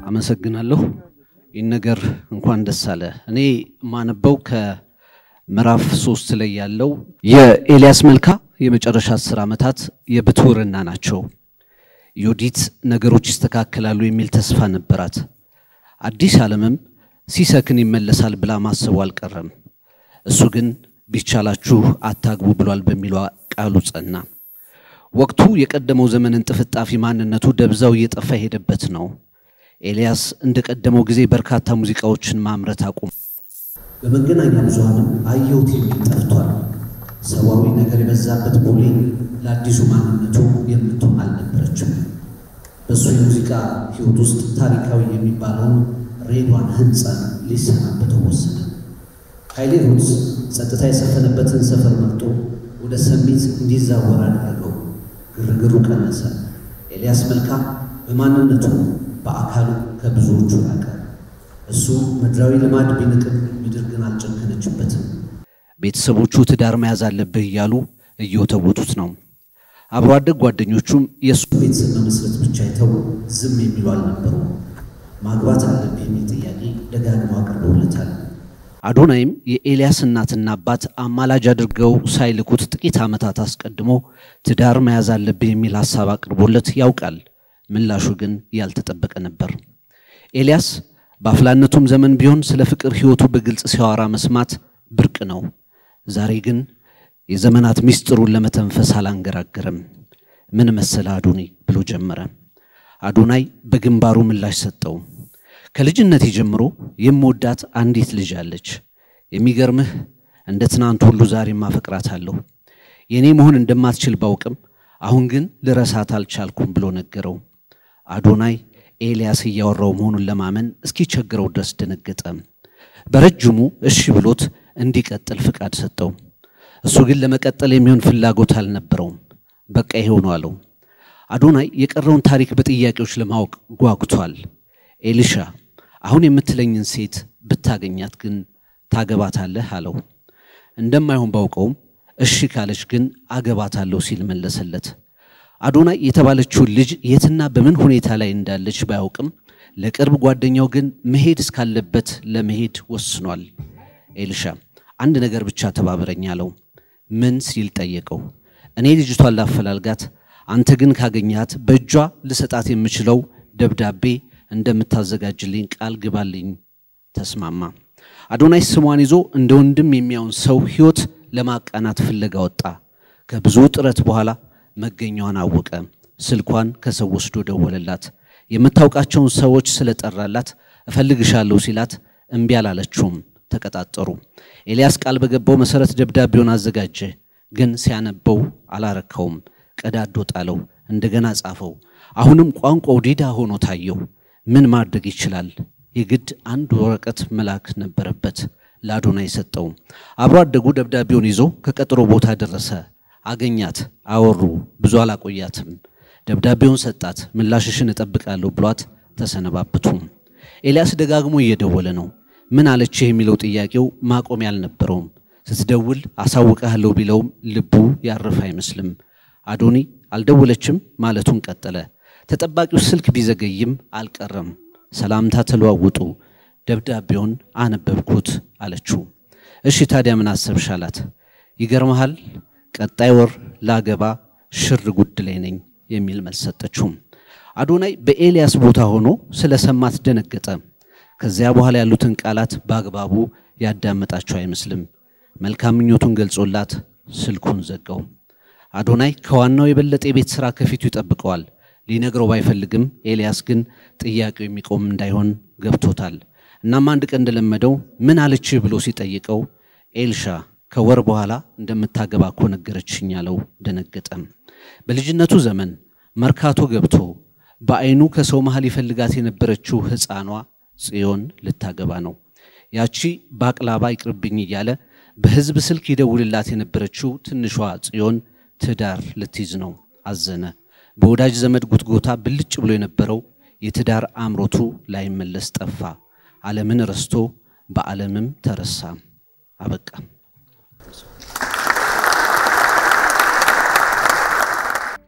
አመሰግናለሁ። ይህን ነገር እንኳን ደስ አለ። እኔ የማነበው ከምዕራፍ ሶስት ላይ ያለው የኤልያስ መልካ የመጨረሻ አስር ዓመታት የብትውርና ናቸው። ዮዲት ነገሮች ይስተካከላሉ የሚል ተስፋ ነበራት። አዲስ ዓለምም ሲሰክን ይመለሳል ብላ ማሰቡ አልቀረም። እሱ ግን ቢቻላችሁ አታግቡ ብሏል በሚለው ቃሉ ጸና። ወቅቱ የቀደመው ዘመንን ጥፍጣፊ ማንነቱ ደብዛው እየጠፋ የሄደበት ነው። ኤልያስ እንደ ቀደመው ጊዜ በርካታ ሙዚቃዎችን ማምረት አቁም። በመገናኛ ብዙኃንም አየሁት የሚል ጠፍቷል። ሰዋዊ ነገር የበዛበት ቦሌ ለአዲሱ ማንነቱ የምትሆን አልነበረችም። በእሱ የሙዚቃ ሕይወት ውስጥ ታሪካዊ የሚባለውን ሬድዋን ሕንፃን ሊሰናበተው ወሰነ። ኃይሌ ሩትስ ጸጥታ የሰፈነበትን ሰፈር መርጦ ወደ ሰሚት እንዲዛወር አደረገው። ግርግሩ ቀነሰ። ኤልያስ መልካ በማንነቱ በአካሉ ከብዙዎቹ ራቀ። እሱ ምድራዊ ልማድ ቢንቅም ምድር ግን አልጨከነችበትም። ቤተሰቦቹ ትዳር መያዝ አለብህ እያሉ እየወተወቱት ነው። አብሮ አደግ ጓደኞቹም የእሱ ቤተሰብ መመስረት ብቻ አይተው ዝም የሚሉ አልነበሩም። ማግባት አለብህ የሚል ጥያቄ ደጋግመው አቅርበውለታል። አዶናይም የኤልያስ እናትና አባት አማላጅ አድርገው ሳይልኩት ጥቂት ዓመታት አስቀድሞ ትዳር መያዝ አለብህ የሚል ሐሳብ አቅርቦለት ያውቃል። ምላሹ ግን ያልተጠበቀ ነበር። ኤልያስ በአፍላነቱም ዘመን ቢሆን ስለ ፍቅር ሕይወቱ በግልጽ ሲያወራ መስማት ብርቅ ነው። ዛሬ ግን የዘመናት ምስጢሩን ለመተንፈስ አላንገራገረም። ምን መሰለ አዶኒ ብሎ ጀመረ። አዶናይ በግንባሩ ምላሽ ሰጠው። ከልጅነቴ ጀምሮ የምወዳት አንዲት ልጅ አለች። የሚገርምህ እንደ ትናንት ሁሉ ዛሬም አፈቅራታለሁ። የእኔ መሆን እንደማትችል ባውቅም አሁን ግን ልረሳት አልቻልኩም ብሎ ነገረው። አዶናይ ኤልያስ እያወራው መሆኑን ለማመን እስኪቸግረው ድረስ ደነገጠ። በረጅሙ እሺ ብሎት እንዲቀጥል ፍቃድ ሰጠው። እሱ ግን ለመቀጠል የሚሆን ፍላጎት አልነበረውም። በቃ ይሄው ነው አለው። አዶናይ የቀረውን ታሪክ በጥያቄዎች ለማወቅ ጓጉቷል። ኤሊሻ አሁን የምትለኝን ሴት ብታገኛት ግን ታገባታለህ አለው። እንደማይሆን ባውቀውም እሺ ካለች ግን አገባታለሁ ሲል መለሰለት። አዶናይ የተባለችውን ልጅ የትና በምን ሁኔታ ላይ እንዳለች ባያውቅም ለቅርብ ጓደኛው ግን መሄድ እስካለበት ለመሄድ ወስኗል። ኤልሻ አንድ ነገር ብቻ ተባበረኝ አለው። ምን ሲል ጠየቀው። እኔ ልጅቷን ላፈላልጋት፣ አንተ ግን ካገኛት በእጇ ልሰጣት የምችለው ደብዳቤ እንደምታዘጋጅልኝ ቃል ግባልኝ። ተስማማ። አዶናይ ስሟን ይዞ እንደ ወንድም የሚያውን ሰው ሕይወት ለማቃናት ፍለጋ ወጣ። ከብዙ ጥረት በኋላ መገኛዋን አወቀ። ስልኳን ከሰው ወስዶ ደወለላት። የምታውቃቸውን ሰዎች ስለጠራላት እፈልግሻለሁ ሲላት እምቢ አላለችውም። ተቀጣጠሩ። ኤልያስ ቃል በገባው መሰረት ደብዳቤውን አዘጋጀ። ግን ሲያነበው አላረካውም። ቀዳዶ ጣለው። እንደገና ጻፈው። አሁንም ቋንቋው ዲዳ ሆኖ ታየው። ምን ማድረግ ይችላል? የግድ አንድ ወረቀት መላክ ነበረበት። ለአዶናይ ሰጠው። አብሮ አደጉ ደብዳቤውን ይዞ ከቀጠሮ ቦታ ደረሰ። አገኛት፣ አወሩ። ብዙ አላቆያትም። ደብዳቤውን ሰጣት። ምላሽሽን እጠብቃለሁ ብሏት ተሰነባበቱ። ኤልያስ ደጋግሞ እየደወለ ነው። ምን አለችህ የሚለው ጥያቄው ማቆሚያ አልነበረውም። ስትደውል አሳውቅሃለሁ ቢለውም ልቡ ያረፈ አይመስልም። አዶኒ አልደወለችም ማለቱን ቀጠለ። ተጠባቂው ስልክ ቢዘገይም አልቀረም። ሰላምታ ተለዋውጡ። ደብዳቤውን አነበብኩት አለችው። እሺ ታዲያ ምን አሰብሽ አላት። ይገርመሃል ቀጣይ ወር ላገባ ሽር ጉድ ላይ ነኝ የሚል መልስ ሰጠችው። አዶናይ በኤልያስ ቦታ ሆኖ ስለሰማት ደነገጠ። ከዚያ በኋላ ያሉትን ቃላት በአግባቡ ያዳመጣቸው አይመስልም። መልካም ምኞቱን ገልጾላት ስልኩን ዘጋው። አዶናይ ከዋናው የበለጠ የቤት ሥራ ከፊቱ ይጠብቀዋል። ሊነግረው ባይፈልግም ኤልያስ ግን ጥያቄው የሚቆም እንዳይሆን ገብቶታል። እናም አንድ ቀን እንደለመደው ምን አለችህ ብሎ ሲጠይቀው ኤልሻ ከወር በኋላ እንደምታገባ እኮ ነገረችኝ አለው። ደነገጠም። በልጅነቱ ዘመን መርካቶ ገብቶ በዓይኑ ከሰው መሃል ይፈልጋት የነበረችው ሕፃኗ ጽዮን ልታገባ ነው። ያቺ ባቅላባ ይቅርብኝ እያለ በሕዝብ ስልክ ይደውልላት የነበረችው ትንሿ ጽዮን ትዳር ልትይዝ ነው። አዘነ። በወዳጅ ዘመድ ጉትጎታ ብልጭ ብሎ የነበረው የትዳር አምሮቱ ላይመለስ ጠፋ። ዓለምን ረስቶ በዓለምም ተረሳ። አበቃ።